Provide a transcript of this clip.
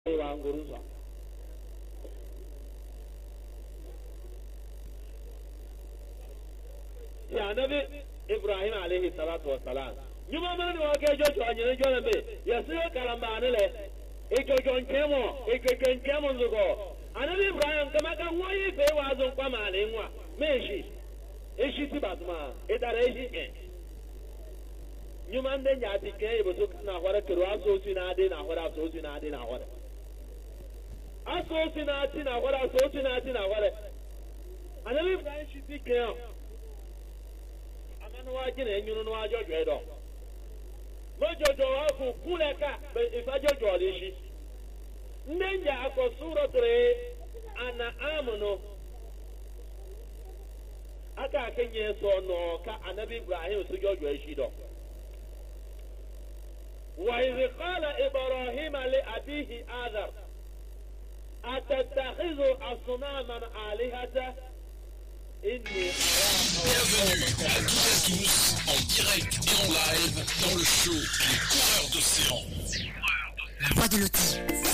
wa nguru nsọ ya anabi ibrahim alayhi salatu wa salam nyuma mana ni wake jojo anyere jona be ya siyo karamba anele ijojo nkemo ijojo nkemo nzugo anabi ibrahim kama ka nwoyi fe wa zo kwa ma ale nwa meshi eshi ti batuma idara eshi ke nyuma ndị nya ati ke ibo so na hore kero aso osi na adi na hore aso osi na adi na hore aso osi na ati na hore aso osi na ati na hore anabi ibrahim shi ti ke yo amanu na enyunu no ajojo edo mojojo wa ku kule ka be ifajojo le shi ndị nja akọ suratul ana amunu aka akenye so no ka anabi ibrahim su jojo eshi do wa idh qala ibrahim li abihi adhar atattakhidhu asnaman alihata inni Bienvenue à toutes et à tous en direct et en live dans le show Les coureurs d'océan. La voix de l'autisme.